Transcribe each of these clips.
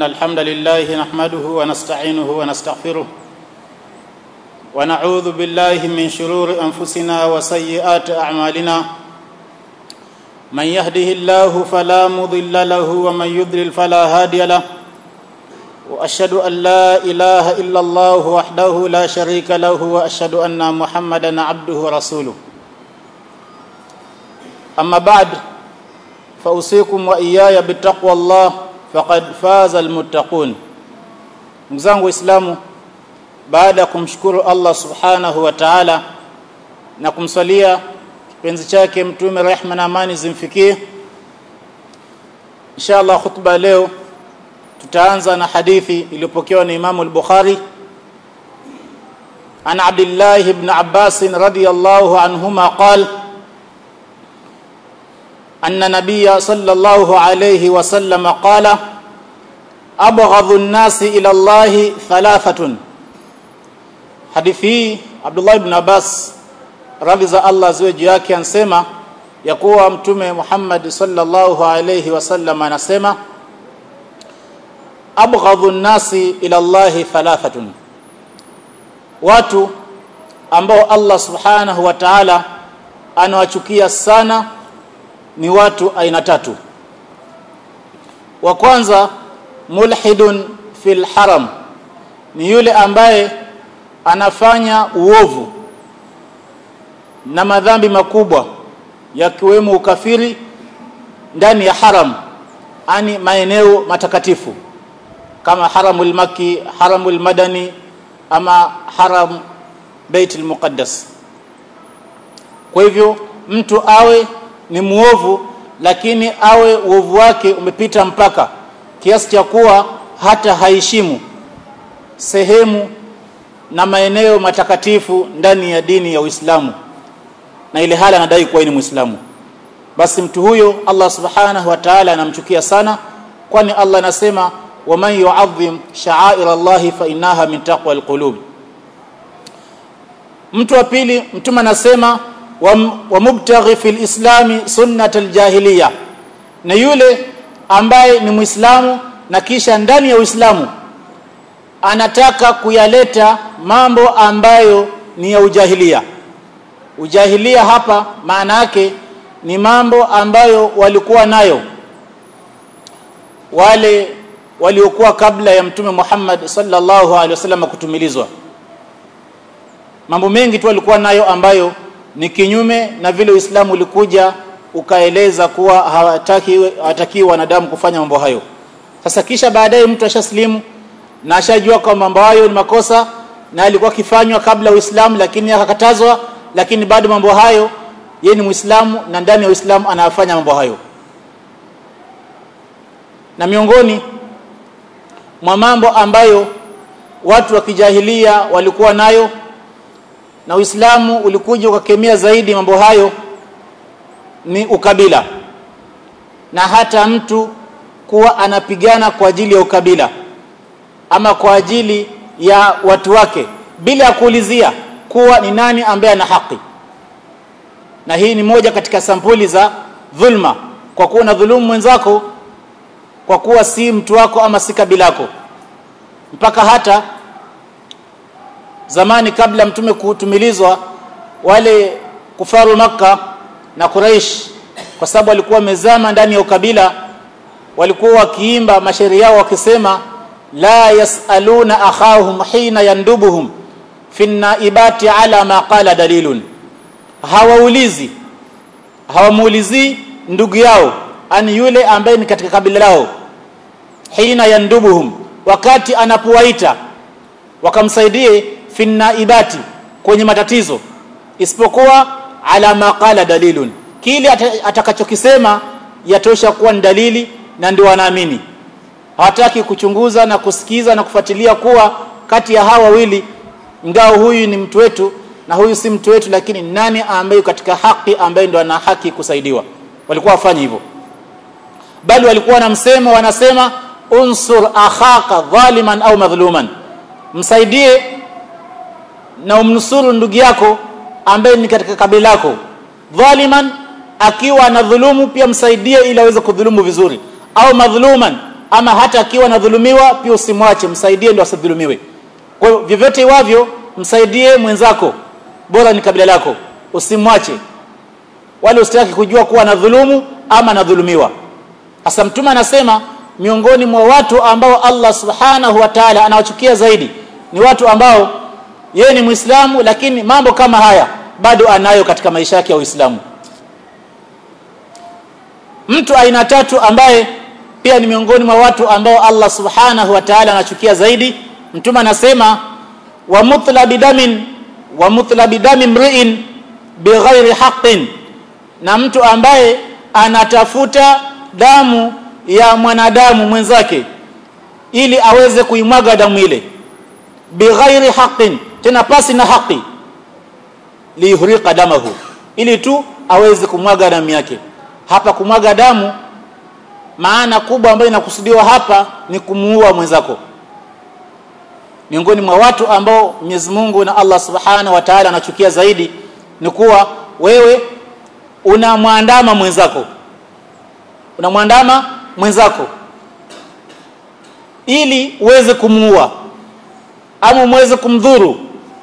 إن الحمد لله نحمده ونستعينه ونستغفره ونعوذ بالله من شرور أنفسنا وسيئات أعمالنا من يهده الله فلا مضل له ومن يضلل فلا هادي له واشهد ان لا اله الا الله وحده لا شريك له واشهد ان محمدا عبده ورسوله اما بعد فاوصيكم واياي بتقوى الله فقد فاز المتقون mzangu waislamu baada ya kumshukuru Allah subhanahu wa ta'ala na kumsalia kipenzi chake mtume rehma na amani zimfikie inshallah khutba leo tutaanza na hadithi iliyopokewa na Imam al-Bukhari عن عبد الله بن عباس رضي الله عنهما قال أن النبي صلى الله عليه وسلم قال أبغض الناس إلى الله ثلاثة حديثي عبد الله بن عباس radhi za Allah ziwe juu yake ansema ya kuwa mtume Muhammad sallallahu alayhi wasallam anasema abghadhu nnasi ila Allah thalathatun watu ambao Allah subhanahu wa ta'ala anawachukia sana ni watu aina tatu wa kwanza mulhidun fil haram ni yule ambaye anafanya uovu na madhambi makubwa yakiwemo ukafiri ndani ya haram ani maeneo matakatifu kama haramul maki haramul madani ama haram baitul muqaddas kwa hivyo mtu awe ni muovu lakini awe uovu wake umepita mpaka kiasi cha kuwa hata haheshimu sehemu na maeneo matakatifu ndani ya dini ya Uislamu na ile hali anadai kuwa ni Muislamu basi mtu huyo Allah subhanahu wa ta'ala anamchukia sana kwani Allah anasema waman yu'azzim sha'air Allah fa innaha min taqwa alqulub mtu wa pili mtume anasema wa mubtaghi fil islami sunnat aljahiliya na yule ambaye ni muislamu na kisha ndani ya uislamu anataka kuyaleta mambo ambayo ni ya ujahilia ujahilia hapa maana yake ni mambo ambayo walikuwa nayo wale waliokuwa kabla ya mtume Muhammad sallallahu alaihi wasallam kutumilizwa mambo mengi tu walikuwa nayo ambayo ni kinyume na vile Uislamu ulikuja ukaeleza kuwa hawataki hawataki wanadamu kufanya mambo hayo sasa kisha baadaye mtu ashaslimu na ashajua kwamba mambo hayo ni makosa na alikuwa kifanywa kabla Uislamu lakini akakatazwa lakini bado mambo hayo yeye ni Muislamu na ndani ya Uislamu anafanya mambo hayo na miongoni mwa mambo ambayo watu wa kijahilia walikuwa nayo na Uislamu ulikuja ukakemea zaidi mambo hayo ni ukabila na hata mtu kuwa anapigana kwa ajili ya ukabila ama kwa ajili ya watu wake bila ya kuulizia kuwa ni nani ambaye ana haki na hii ni moja katika sampuli za dhulma kwa kuwa na dhulumu mwenzako kwa kuwa si mtu wako ama si kabila lako mpaka hata zamani kabla mtume kutumilizwa wale kufaru maka na Quraish kwa sababu walikuwa wamezama ndani ya ukabila walikuwa wakiimba mashairi yao wakisema la yasaluna akhahum hina yandubuhum fi naibati ala ma qala dalilun hawaulizi hawamuulizi ndugu yao ani yule ambaye ni katika kabila lao hina yandubuhum wakati anapowaita wakamsaidie fi naibati kwenye matatizo isipokuwa ala ma qala dalilun kile atakachokisema yatosha kuwa ni dalili na ndio wanaamini hawataki kuchunguza na kusikiza na kufuatilia kuwa kati ya hawa wawili ngao huyu ni mtu wetu na huyu si mtu wetu lakini nani ambaye katika haki ambaye ndo ana haki kusaidiwa walikuwa wafanye hivyo bali walikuwa na msemo wanasema unsur akhaka dhaliman au madhluman msaidie na umnusuru ndugu yako ambaye ni katika kabila lako dhaliman akiwa anadhulumu pia msaidie ili aweze kudhulumu vizuri au madhuluman ama hata akiwa anadhulumiwa pia usimwache msaidie ndio asidhulumiwe kwa hiyo vyovyote iwavyo msaidie mwenzako bora ni kabila lako usimwache wala usitaki kujua kuwa anadhulumu ama anadhulumiwa hasa mtume anasema miongoni mwa watu ambao Allah subhanahu wa ta'ala anawachukia zaidi ni watu ambao yeye ni Muislamu lakini mambo kama haya bado anayo katika maisha yake ya Uislamu mtu aina tatu ambaye pia ni miongoni mwa watu ambao Allah subhanahu wa ta'ala anachukia zaidi mtume anasema wa mutlabi damin wa mutlabi dami mri'in bighairi haqqin na mtu ambaye anatafuta damu ya mwanadamu mwenzake ili aweze kuimwaga damu ile bighairi haqqin tena pasi na haki liyuhriqa damahu ili tu aweze kumwaga damu yake hapa kumwaga damu maana kubwa ambayo inakusudiwa hapa ni kumuua mwenzako miongoni mwa watu ambao Mwenyezi Mungu na Allah Subhanahu wa Ta'ala anachukia zaidi ni kuwa wewe unamwandama mwenzako unamwandama mwenzako ili uweze kumuua ama muweze kumdhuru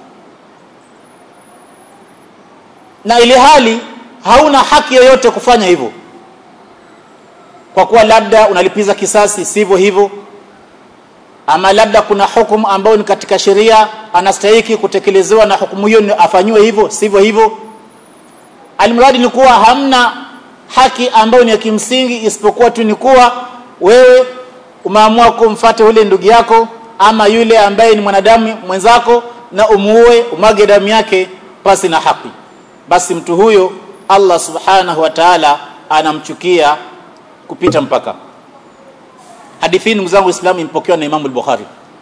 na ili hali hauna haki yoyote kufanya hivyo kwa kuwa labda unalipiza kisasi sivyo hivyo ama labda kuna hukumu ambayo ni katika sheria anastahiki kutekelezewa na hukumu hiyo afanywe hivyo sivyo hivyo almradi ni kuwa hamna haki ambayo ni ya kimsingi isipokuwa tu ni kuwa wewe umeamua kumfuata yule ndugu yako ama yule ambaye ni mwanadamu mwenzako na umuue umwage damu yake pasi na haki basi mtu huyo Allah subhanahu wa ta'ala anamchukia kupita mpaka hadithi ndugu zangu waislamu imepokewa na Imam al-Bukhari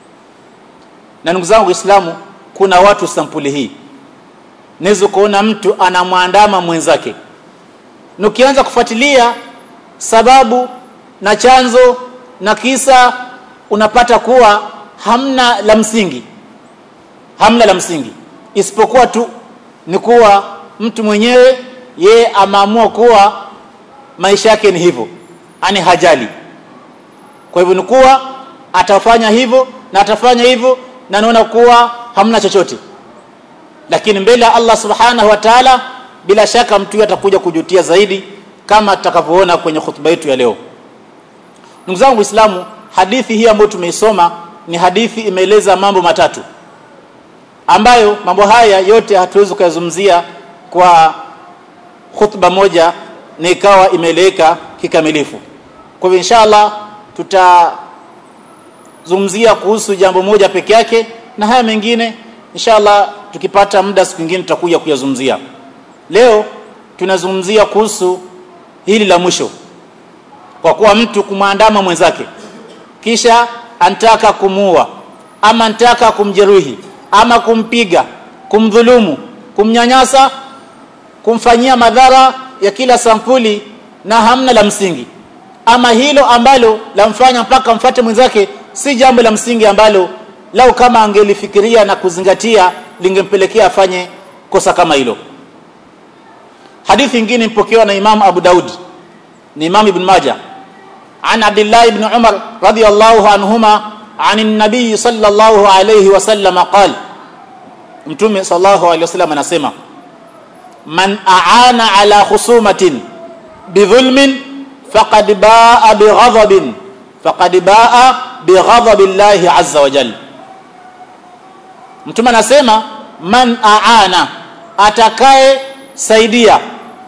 na ndugu zangu waislamu kuna watu sampuli hii naweza kuona mtu anamwandama mwenzake na ukianza kufuatilia sababu na chanzo na kisa unapata kuwa hamna la msingi hamna la msingi isipokuwa tu ni kuwa mtu mwenyewe ye ameamua kuwa maisha yake ni hivyo ani hajali kwa hivyo ni kuwa atafanya hivyo na atafanya hivyo na naona kuwa hamna chochote lakini mbele ya Allah subhanahu wa ta'ala bila shaka mtu atakuja kujutia zaidi kama tutakavyoona kwenye hutuba yetu ya leo ndugu zangu waislamu hadithi hii ambayo tumeisoma ni hadithi imeeleza mambo matatu ambayo mambo haya yote hatuwezi kuyazungumzia kwa khutba moja na ikawa imeeleweka kikamilifu kwa hivyo inshallah tutazungumzia kuhusu jambo moja peke yake na haya mengine inshallah tukipata muda siku nyingine tutakuja kuyazungumzia leo tunazungumzia kuhusu hili la mwisho kwa kuwa mtu kumwandama mwenzake kisha antaka kumuua ama antaka kumjeruhi ama kumpiga kumdhulumu kumnyanyasa kumfanyia madhara ya kila sampuli na hamna la msingi ama hilo ambalo lamfanya mpaka mfate mwenzake si jambo la msingi ambalo lau kama angelifikiria na kuzingatia lingempelekea afanye kosa kama hilo hadithi nyingine mpokewa na Imam Abu Daud ni Imam Ibn Majah عن عبد الله بن عمر رضي الله عنهما عن النبي صلى الله عليه وسلم قال mtume sallallahu alaihi wasallam anasema man aana ala khusumatin bidhulmin faqad baa bighadabin faqad baa bighadabillahi azza wa jalla mtume anasema man aana atakaye saidia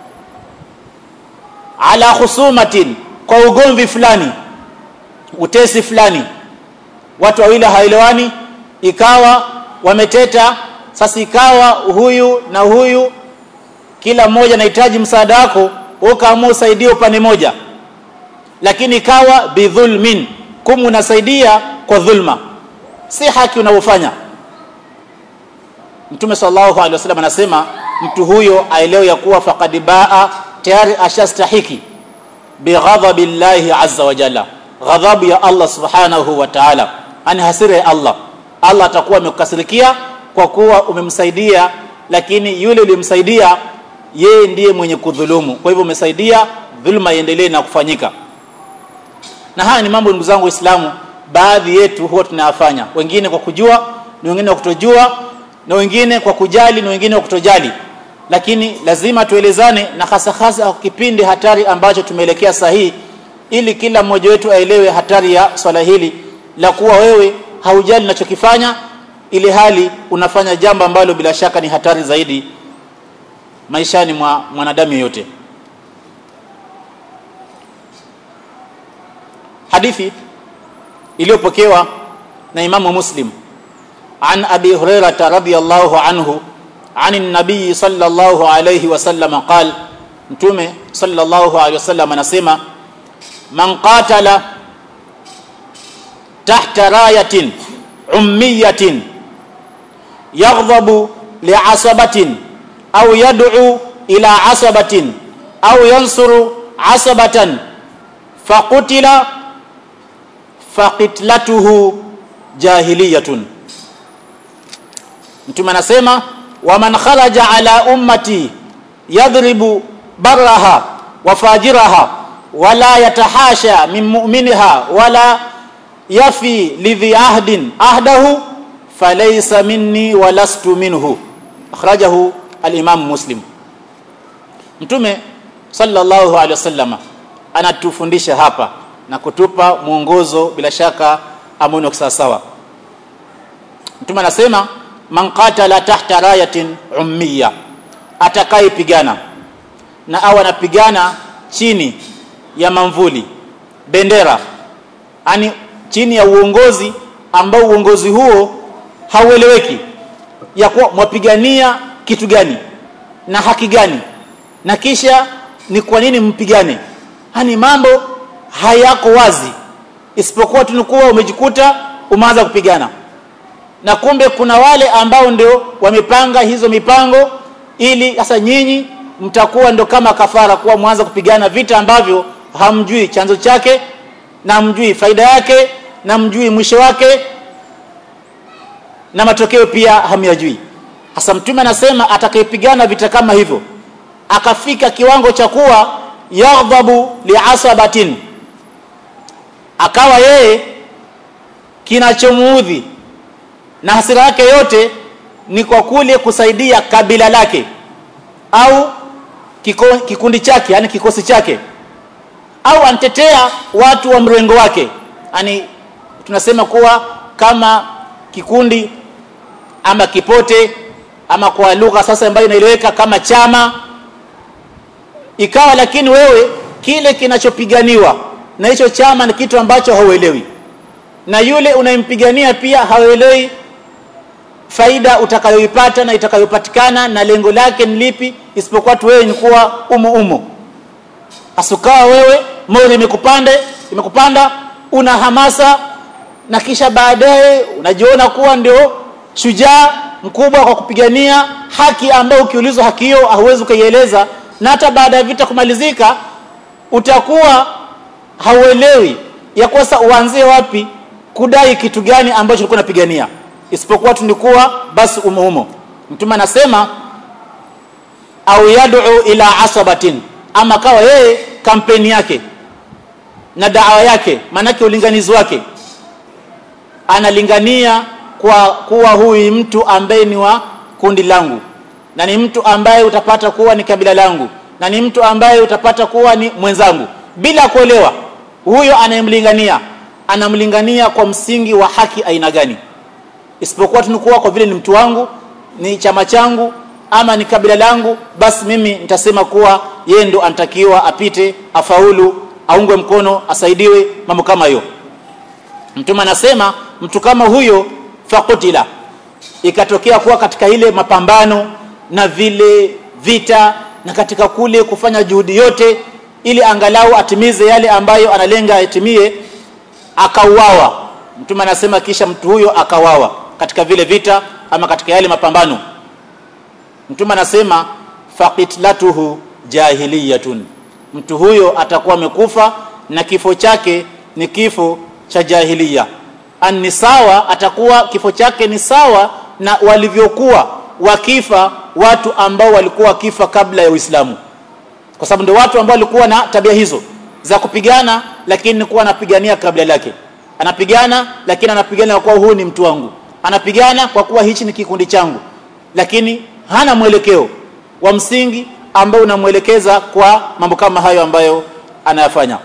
ala khusumatin kwa ugomvi fulani utesi fulani watu wawili haelewani ikawa wameteta sasa ikawa huyu na huyu kila mmoja anahitaji msaada wako ukaamua usaidie upande moja lakini ikawa bidhulmin kum unasaidia kwa dhulma si haki unavyofanya mtume sallallahu alaihi wasallam anasema mtu huyo aelewe ya kuwa faqad baa tayari ashastahiki bighadhabi llahi azza wa jalla ghadhabu ya Allah subhanahu wa ta'ala ani hasira ya Allah Allah atakuwa amekukasirikia kwa kuwa umemsaidia lakini yule uliyemsaidia yeye ndiye mwenye kudhulumu kwa hivyo umesaidia dhulma iendelee na kufanyika na haya ni mambo ndugu zangu waislamu baadhi yetu huwa tunayafanya wengine kwa kujua na wengine kwa kutojua na wengine kwa kujali na wengine kwa kutojali lakini lazima tuelezane na hasa hasa kipindi hatari ambacho tumeelekea sahihi ili kila mmoja wetu aelewe hatari ya swala hili la kuwa wewe haujali unachokifanya ili hali unafanya jambo ambalo bila shaka ni hatari zaidi maishani mwa mwanadamu yeyote hadithi iliyopokewa na imamu muslim an abi hurairata radiyallahu anhu عن النبي صلى الله عليه وسلم قال mtume sallallahu alaihi wasallam anasema man qatala tahta rayatin ummiyatin yaghdhabu li'asabatin au yad'u ila asabatin au yansuru asabatan faqutila faqitlatuhu jahiliyatun mtume anasema waman kharaja ala ummati yadribu barraha wa fajiraha wala yatahasha min mu'minha wala yafi lidhi ahdin ahdahu falaysa minni wa lastu minhu akhrajahu al-imam muslim mtume sallallahu alaihi wasallama anatufundisha hapa na kutupa mwongozo bila shaka ambao sawa sawa mtume anasema man qatala tahta rayatin ummiya atakayepigana na au anapigana chini ya mamvuli bendera ani chini ya uongozi ambao uongozi huo haueleweki ya kuwa mwapigania kitu gani na haki gani na kisha ni kwa nini mpigane hani mambo hayako wazi isipokuwa tunakuwa umejikuta umeanza kupigana na kumbe kuna wale ambao ndio wamepanga hizo mipango ili sasa nyinyi mtakuwa ndo kama kafara kuwa mwanza kupigana vita ambavyo hamjui chanzo chake na hamjui faida yake na hamjui mwisho wake na matokeo pia hamyajui hasa mtume anasema atakayepigana vita kama hivyo akafika kiwango cha kuwa yaghdhabu liasabatin akawa yeye kinachomuudhi na hasira yake yote ni kwa kule kusaidia kabila lake au kiko, kikundi chake yani kikosi chake au antetea watu wa mrengo wake yani tunasema kuwa kama kikundi ama kipote ama kwa lugha sasa ambayo inaeleweka kama chama ikawa lakini wewe kile kinachopiganiwa na hicho chama ni kitu ambacho hauelewi na yule unayempigania pia hauelewi faida utakayoipata na itakayopatikana na lengo lake ni lipi isipokuwa tu wewe ni kuwa umo umo asukawa wewe moyo imekupanda imekupanda una hamasa na kisha baadaye unajiona kuwa ndio shujaa mkubwa kwa kupigania haki ambayo ukiulizwa haki hiyo hauwezi ukaieleza na hata baada ya vita kumalizika utakuwa hauelewi ya kosa uanzie wapi kudai kitu gani ambacho ulikuwa unapigania isipokuwa tunikuwa basi umo umo mtume anasema au yad'u ila asabatin ama kawa yeye kampeni yake na dawa yake maanake ulinganizi wake analingania kwa kuwa huyu mtu ambaye ni wa kundi langu na ni mtu ambaye utapata kuwa ni kabila langu na ni mtu ambaye utapata kuwa ni mwenzangu bila kuelewa huyo anayemlingania anamlingania kwa msingi wa haki aina gani isipokuwa tunakuwa kwa vile ni mtu wangu ni chama changu ama ni kabila langu basi mimi nitasema kuwa yeye ndo anatakiwa apite afaulu aungwe mkono asaidiwe mambo kama hiyo mtume anasema mtu kama huyo fakutila ikatokea kuwa katika ile mapambano na vile vita na katika kule kufanya juhudi yote ili angalau atimize yale ambayo analenga atimie akauawa mtume anasema kisha mtu huyo akawawa katika vile vita ama katika yale mapambano mtume anasema faqitlatuhu jahiliyatun mtu huyo atakuwa amekufa na kifo chake ni kifo cha jahiliya ani sawa atakuwa kifo chake ni sawa na walivyokuwa wakifa watu ambao walikuwa wakifa kabla ya Uislamu kwa sababu ndio watu ambao walikuwa na tabia hizo za kupigana lakini kuwa anapigania kabla lake anapigana lakini anapigana kwa kuwa huu ni mtu wangu anapigana kwa kuwa hichi ni kikundi changu lakini hana mwelekeo wa msingi ambao unamwelekeza kwa mambo kama hayo ambayo anayafanya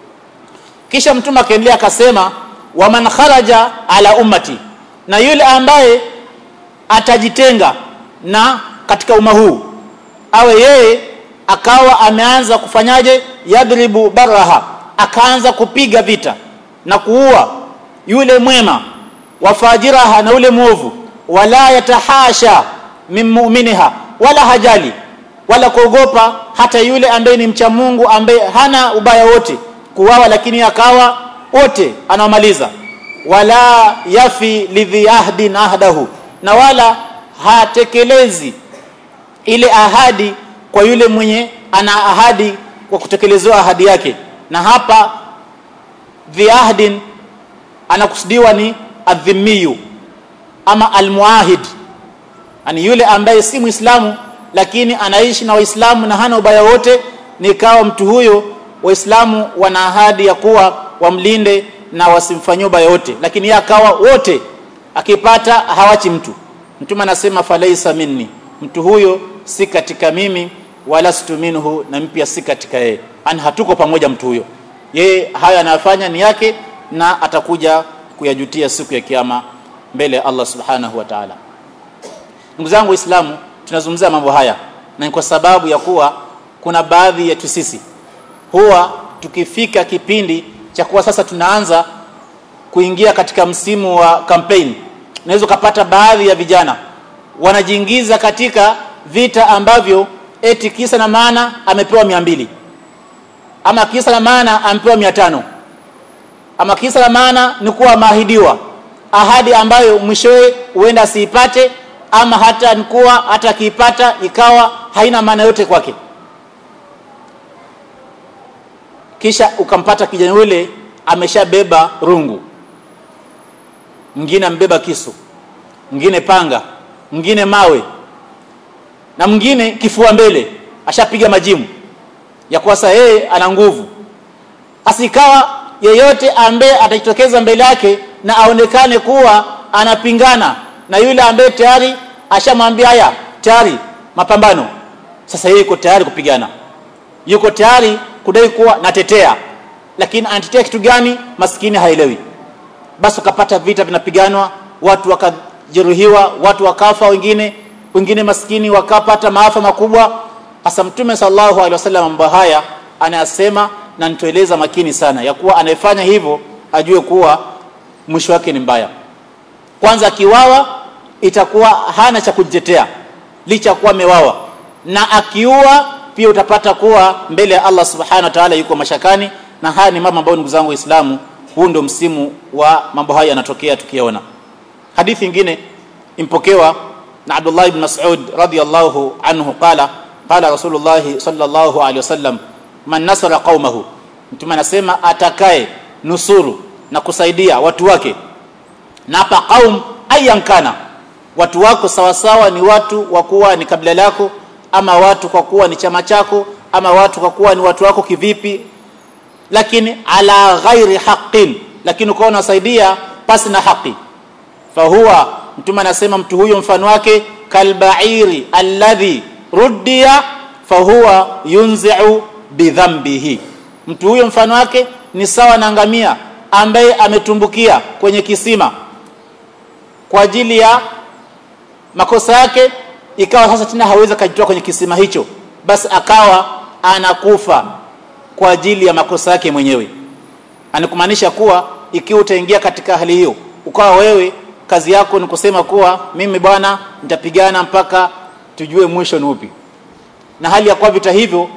kisha mtume akaendelea akasema waman kharaja ala ummati na yule ambaye atajitenga na katika umma huu awe yeye akawa ameanza kufanyaje yadribu baraha akaanza kupiga vita na kuua yule mwema wafajiraha na yule mwovu wala yatahasha min mu'miniha wala hajali wala kuogopa hata yule ambaye ni mcha Mungu ambaye hana ubaya wote kuwawa lakini akawa wote anawamaliza wala yafi lidhi ahdin ahdahu na wala hatekelezi ile ahadi kwa yule mwenye ana ahadi kwa kutekelezewa ahadi yake na hapa dhi ahdin anakusudiwa ni adhimiyu ama almuahid yani yule ambaye si muislamu lakini anaishi na waislamu na hana ubaya wote nikawa mtu huyo waislamu wana ahadi ya kuwa wamlinde na wasimfanyie ubaya wote lakini yeye akawa wote akipata hawachi mtu mtume anasema falaisa minni mtu huyo si katika mimi wala minhu na mpya si katika yeye ani hatuko pamoja mtu huyo yeye haya anayofanya ni yake na atakuja kuyajutia siku ya kiyama mbele ya Allah subhanahu wa ta'ala ndugu zangu waislamu tunazungumzia mambo haya na ni kwa sababu ya kuwa kuna baadhi yetu sisi huwa tukifika kipindi cha kuwa sasa tunaanza kuingia katika msimu wa campaign unaweza ukapata baadhi ya vijana wanajiingiza katika vita ambavyo eti kisa na maana amepewa mia mbili ama kisa na maana amepewa mia tano ama kisa na maana ni kuwa ameahidiwa ahadi ambayo mwishowe huenda asiipate ama hata nikuwa hata akiipata ikawa haina maana yote kwake kisha ukampata kijana yule ameshabeba rungu mwingine ambeba kisu mwingine panga mwingine mawe na mwingine kifua mbele ashapiga majimu ya kuwa sasa yeye ana nguvu asikawa yeyote ambaye atajitokeza mbele yake na aonekane kuwa anapingana na yule ambaye tayari ashamwambia haya tayari mapambano sasa yeye yuko tayari kupigana yuko tayari kudai kuwa natetea lakini anatetea kitu gani maskini haelewi basi ukapata vita vinapiganwa watu wakajeruhiwa watu wakafa wengine wengine maskini wakapata maafa makubwa hasa mtume sallallahu alaihi wasallam mambo haya anayasema na nitoeleza makini sana ya kuwa anayefanya hivyo ajue kuwa mwisho wake ni mbaya kwanza akiwawa itakuwa hana cha kujitetea licha kuwa amewawa na akiua pia utapata kuwa mbele ya Allah subhanahu wa ta'ala yuko mashakani na haya ni mambo ambayo ndugu zangu waislamu huu ndio msimu wa mambo haya yanatokea tukiona hadithi nyingine impokewa na Abdullah ibn Mas'ud radiyallahu anhu qala qala Rasulullah sallallahu alaihi wasallam man nasara qaumahu mtume anasema atakaye nusuru na kusaidia watu wake na hapa qaum ayan kana watu wako sawasawa ni watu wa kuwa ni kabila lako ama watu kwa kuwa ni chama chako ama watu kwa kuwa ni watu wako kivipi lakini ala ghairi haqqin lakini ukawa unasaidia pasi na haki fahuwa mtume anasema mtu huyo mfano wake kalbairi alladhi ruddiya fahuwa yunzi'u bidhambihi mtu huyo mfano wake ni sawa na ngamia ambaye ametumbukia kwenye kisima kwa ajili ya makosa yake ikawa sasa tena hawezi kujitoa kwenye kisima hicho basi akawa anakufa kwa ajili ya makosa yake mwenyewe anakumaanisha kuwa ikiwa utaingia katika hali hiyo ukawa wewe kazi yako ni kusema kuwa mimi bwana nitapigana mpaka tujue mwisho ni upi na hali ya kuwa vita hivyo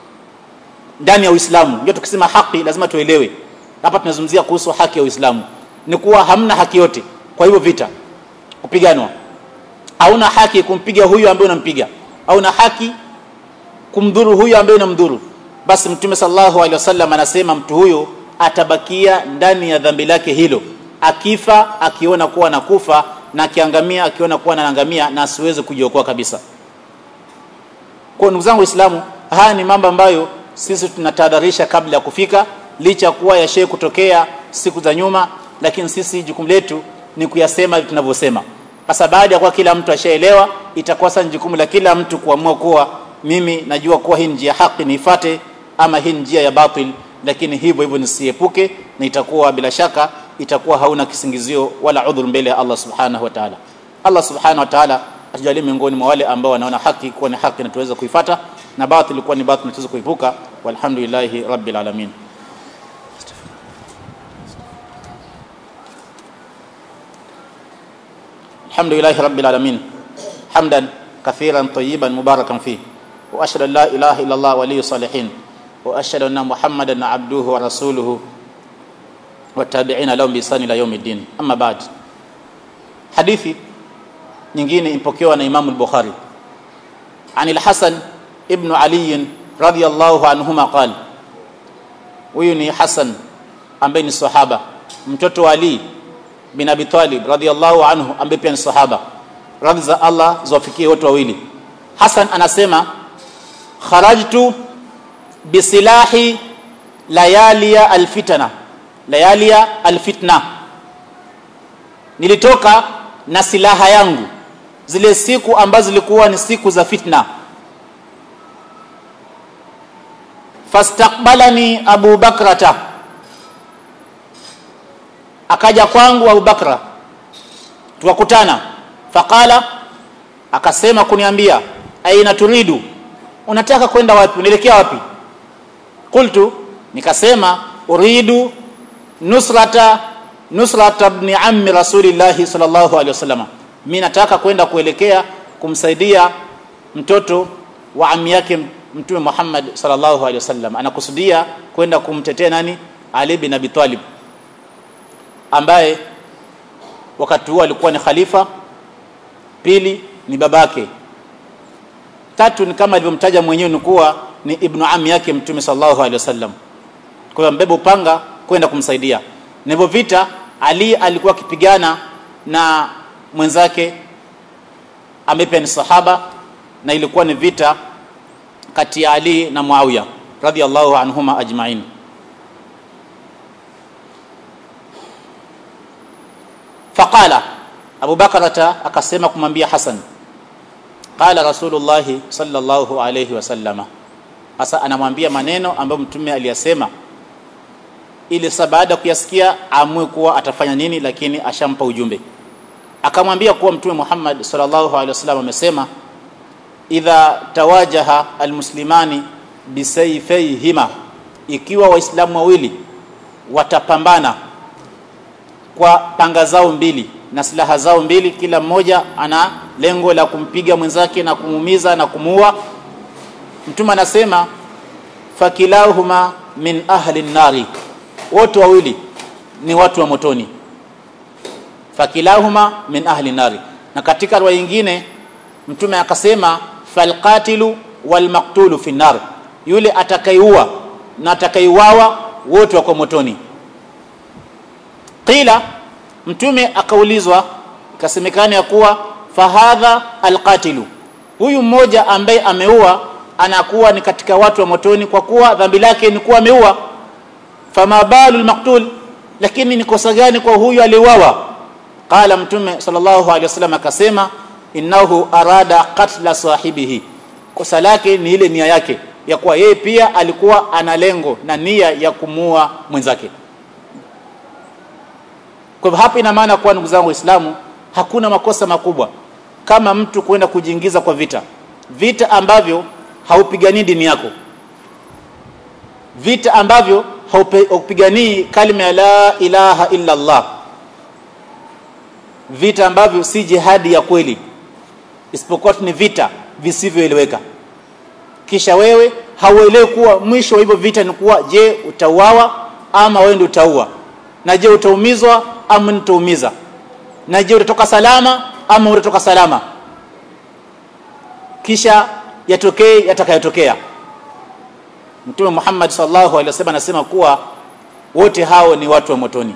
ndani ya Uislamu ndio tukisema haki lazima tuelewe hapa tunazungumzia kuhusu haki ya Uislamu ni kuwa hamna haki yote kwa hivyo vita kupiganwa hauna haki kumpiga huyu ambaye unampiga hauna haki kumdhuru huyu ambaye unamdhuru basi mtume sallallahu alaihi wasallam anasema mtu huyo atabakia ndani ya dhambi lake hilo akifa akiona kuwa anakufa na akiangamia akiona kuwa anaangamia na asiweze kujiokoa kabisa kwa ndugu zangu waislamu haya ni mambo ambayo sisi tunatahadharisha kabla ya kufika licha ya kuwa yashe kutokea siku za nyuma lakini sisi jukumu letu ni kuyasema tunavyosema sasa baada ya kuwa kila mtu ashaelewa itakuwa sasa jukumu la kila mtu kuamua kuwa mimi najua kuwa hii njia haki niifate ama hii njia ya batil lakini hivyo hivyo nisiepuke na itakuwa bila shaka itakuwa hauna kisingizio wala udhur mbele ya Allah subhanahu wa ta'ala Allah subhanahu wa ta'ala atujalie miongoni mwa wale ambao wanaona haki kuwa ni haki na tuweza kuifata na batil kuwa ni batil na tuweza kuipuka walhamdulillahi rabbil alamin الحمد لله رب العالمين حمدا كثيرا طيبا مباركا فيه واشهد ان لا اله الا الله ولي الصالحين واشهد ان محمدا عبده ورسوله والتابعين لهم بإحسان الى يوم الدين اما بعد حديثي nyingine impokewa na Imam al-Bukhari عن الحسن ابن علي رضي الله عنهما قال huyu ni Hasan ambaye ni sahaba mtoto wa Ali bin Abi Talib radhiyallahu anhu ambaye pia ni sahaba radhi za Allah ziwafikie wote wawili Hasan anasema kharajtu bisilahi layalia alfitna layalia alfitna nilitoka na silaha yangu zile siku ambazo zilikuwa ni siku za fitna fastaqbalani abu bakrata akaja kwangu Abu Bakra tukakutana faqala akasema kuniambia aina turidu unataka kwenda wapi unaelekea wapi qultu nikasema uridu nusrata nusrata ibn ammi rasulillah sallallahu alaihi wasallam mimi nataka kwenda kuelekea kumsaidia mtoto wa ammi yake mtume Muhammad sallallahu alaihi wasallam anakusudia kwenda kumtetea nani Ali bin Abi Talib ambaye wakati huo alikuwa ni khalifa pili ni babake tatu ni kama alivyomtaja mwenyewe ni kuwa ni ibnu ami yake mtume sallallahu alaihi wasallam kwa hiyo mbebe upanga kwenda kumsaidia na hivyo vita ali alikuwa akipigana na mwenzake ambaye pia ni sahaba na ilikuwa ni vita kati ya ali na muawiya radhiallahu anhuma ajmain faqala Abu Bakrata akasema kumwambia Hasan qala Rasulullah sallallahu alayhi wasallama hasa anamwambia maneno ambayo mtume aliyasema ili sasa baada kuyasikia amue kuwa atafanya nini lakini ashampa ujumbe akamwambia kuwa mtume Muhammad sallallahu alaihi wasallam amesema idha tawajaha almuslimani bisayfayhima ikiwa waislamu wawili watapambana kwa panga zao mbili na silaha zao mbili kila mmoja ana lengo la kumpiga mwenzake na kumuumiza na kumuua mtume anasema fakilahuma min ahli nari wote wawili ni watu wa motoni fakilahuma min ahli nari na katika riwaya nyingine mtume akasema falqatilu walmaqtulu fi nar yule atakaiua na atakaiuawa wote wako motoni qila mtume akaulizwa ikasemekana ya kuwa fahadha alqatilu huyu mmoja ambaye ameua anakuwa ni katika watu wa motoni kwa kuwa dhambi lake ni kuwa ameua fama balu almaqtul lakini ni kosa gani kwa huyu aliuawa qala mtume sallallahu alaihi wasallam akasema innahu arada qatla sahibihi kosa lake ni ile nia yake ya kuwa yeye pia alikuwa ana lengo na nia ya kumua mwenzake kwa hivyo hapa ina maana kuwa ndugu zangu waislamu hakuna makosa makubwa kama mtu kwenda kujiingiza kwa vita vita ambavyo haupiganii dini yako vita ambavyo haupiganii kalima ya la ilaha illa Allah vita ambavyo si jihadi ya kweli isipokuwa ni vita visivyoeleweka kisha wewe hauelewi kuwa mwisho wa hivyo vita ni kuwa je utauawa ama wewe ndio utaua na je utaumizwa ama nitaumiza na je utatoka salama ama utatoka salama kisha yatokee yatakayotokea Mtume Muhammad sallallahu alaihi wasallam anasema kuwa wote hao ni watu wa motoni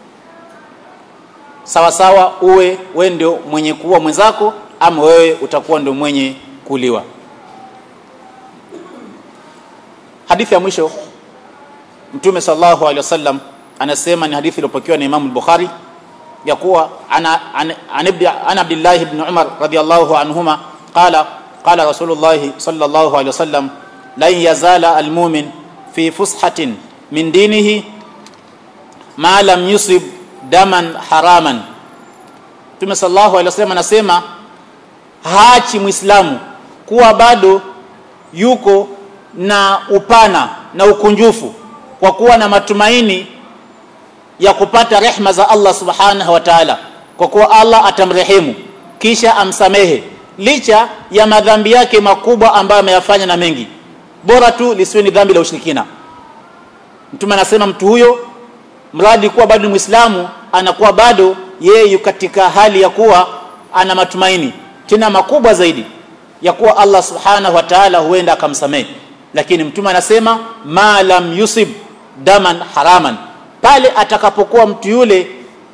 sawa sawa uwe wewe ndio mwenye kuua mwenzako ama wewe utakuwa ndio mwenye kuliwa hadithi ya mwisho mtume sallallahu alaihi wasallam anasema ni hadithi iliyopokewa na Imam al-Bukhari ya kuwa ana an, an, an Abdullah ibn Umar radiyallahu anhuma qala qala Rasulullah sallallahu alaihi wasallam la yazala al-mu'min fi fushatin min dinihi ma lam yusib daman haraman Mtume sallallahu alaihi wasallam anasema haachi muislamu kuwa bado yuko na upana na ukunjufu kwa kuwa na matumaini ya kupata rehma za Allah subhanahu wa ta'ala kwa kuwa Allah atamrehemu kisha amsamehe licha ya madhambi yake makubwa ambayo ameyafanya na mengi bora tu lisiwe ni dhambi la ushirikina mtume anasema mtu huyo mradi kuwa bado ni muislamu anakuwa bado yeye katika hali ya kuwa ana matumaini tena makubwa zaidi ya kuwa Allah subhanahu wa ta'ala huenda akamsamehe lakini mtume anasema ma lam yusib daman haraman pale atakapokuwa mtu yule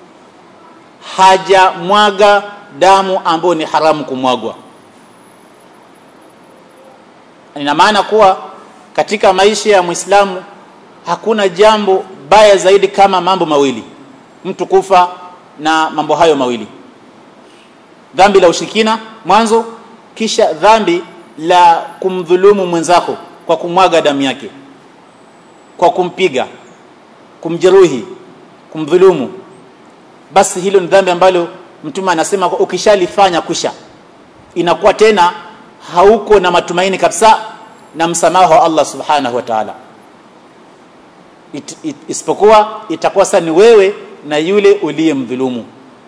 hajamwaga damu ambayo ni haramu kumwagwa ina maana kuwa katika maisha ya Muislamu hakuna jambo baya zaidi kama mambo mawili mtu kufa na mambo hayo mawili dhambi la ushirikina mwanzo kisha dhambi la kumdhulumu mwenzako kwa kumwaga damu yake kwa kumpiga kumjeruhi kumdhulumu basi hilo ni dhambi ambalo mtume anasema ukishalifanya kusha inakuwa tena hauko na matumaini kabisa na msamaha wa Allah subhanahu wa ta'ala it, it, isipokuwa itakuwa sasa ni wewe na yule uliyemdhulumu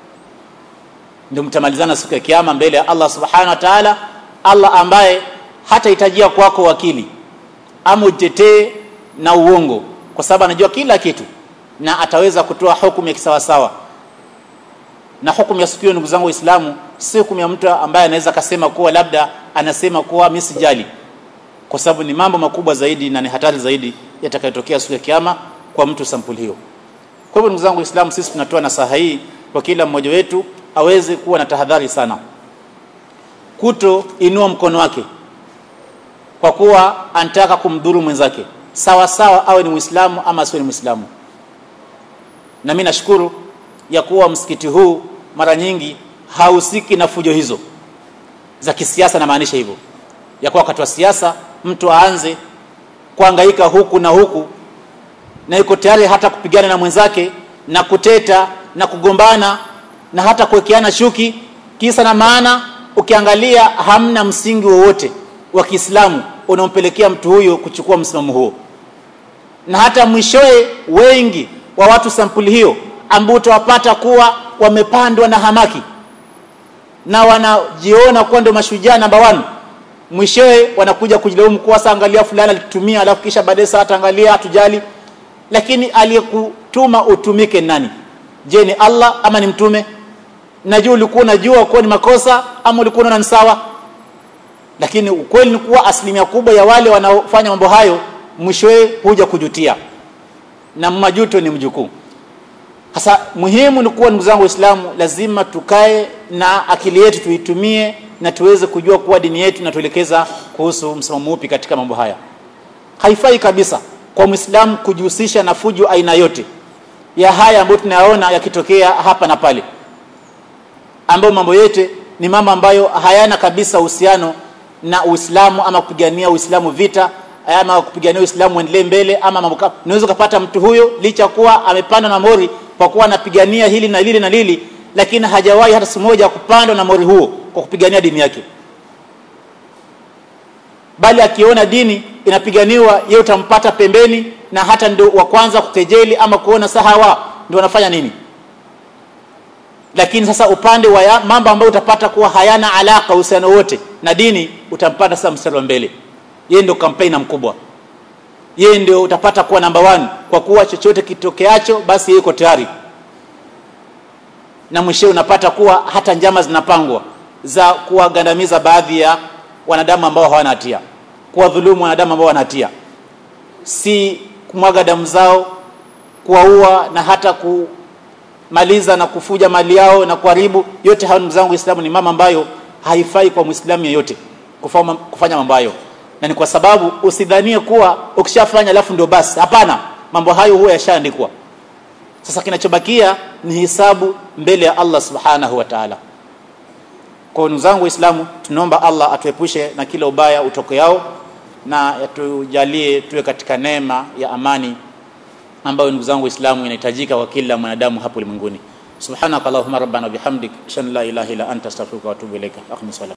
ndio mtamalizana siku ya kiyama mbele ya Allah subhanahu wa ta'ala Allah ambaye hatahitajia kwako wakili ama utetee na uongo kwa sababu anajua kila kitu na ataweza kutoa hukumu ya kisawasawa na hukumu ya siku ndugu zangu waislamu si hukumu ya mtu ambaye anaweza kasema kuwa labda anasema kuwa mimi sijali kwa sababu ni mambo makubwa zaidi na ni hatari zaidi yatakayotokea siku ya kiyama kwa mtu sampuli hiyo kwa hivyo ndugu zangu waislamu sisi tunatoa nasaha hii kwa kila mmoja wetu aweze kuwa na tahadhari sana kuto inua mkono wake kwa kuwa anataka kumdhuru mwenzake sawa sawa awe ni muislamu ama asiwe ni muislamu na mimi nashukuru ya kuwa msikiti huu mara nyingi hausiki na fujo hizo za kisiasa na maanisha hivyo ya kuwa wakati wa siasa mtu aanze kuangaika huku na huku na yuko tayari hata kupigana na mwenzake na kuteta na kugombana na hata kuwekeana shuki kisa na maana ukiangalia hamna msingi wowote wa Kiislamu unaompelekea mtu huyo kuchukua msimamo huo na hata mwishowe wengi wa watu sampuli hiyo ambao utawapata kuwa wamepandwa na hamaki na wanajiona kuwa ndio mashujaa namba 1 mwishowe wanakuja kujilaumu kuwa sasa angalia fulani alitumia alafu kisha baadaye sasa ataangalia hatujali lakini aliyekutuma utumike nani je ni Allah ama ni mtume najua ulikuwa unajua kuwa ni makosa ama ulikuwa unaona ni sawa lakini ukweli ni kuwa asilimia kubwa ya wale wanaofanya mambo hayo mwishowe huja kujutia na majuto ni mjukuu sasa muhimu ni kuwa ndugu zangu waislamu lazima tukae na akili yetu tuitumie na tuweze kujua kuwa dini yetu inatuelekeza kuhusu msimamo upi katika mambo haya haifai kabisa kwa muislamu kujihusisha na fujo aina yote ya haya ambayo tunayaona yakitokea hapa na pale ambayo mambo yote ni mambo ambayo hayana kabisa uhusiano na Uislamu ama kupigania Uislamu vita ama kupigania Uislamu endelee mbele ama mambo unaweza kupata mtu huyo licha kuwa amepanda na mori kwa kuwa anapigania hili na lile na lili lakini hajawahi hata siku moja kupanda na mori huo kwa kupigania dini yake bali akiona dini inapiganiwa yeye utampata pembeni na hata ndio wa kwanza kukejeli ama kuona sahawa ndio wanafanya nini lakini sasa upande wa mambo ambayo utapata kuwa hayana alaka uhusiano wote na dini utampata sasa mstari wa mbele yeye ndio kampeni mkubwa yeye ndio utapata kuwa namba 1 kwa kuwa chochote kitokeacho basi yeye yuko tayari na mwisho unapata kuwa hata njama zinapangwa za kuwagandamiza baadhi ya wanadamu ambao hawana hatia kuwadhulumu wanadamu ambao wana hatia si kumwaga damu zao kuwaua na hata kumaliza na kufuja mali yao na kuharibu yote hayo ndugu zangu Uislamu ni mama ambayo haifai kwa Muislamu yeyote kufanya mambo hayo na ni kwa sababu usidhanie kuwa ukishafanya alafu ndio basi hapana mambo hayo huwa yashaandikwa sasa kinachobakia ni hisabu mbele ya Allah subhanahu wa ta'ala kwa ndugu zangu waislamu tunaomba Allah atuepushe na kila ubaya utokeao na yatujalie tuwe katika neema ya amani ambayo ndugu zangu waislamu inahitajika kwa kila mwanadamu hapo ulimwenguni subhanaka allahumma rabbana bihamdik shan la ilaha illa anta astaghfiruka wa atubu ilaika akhmis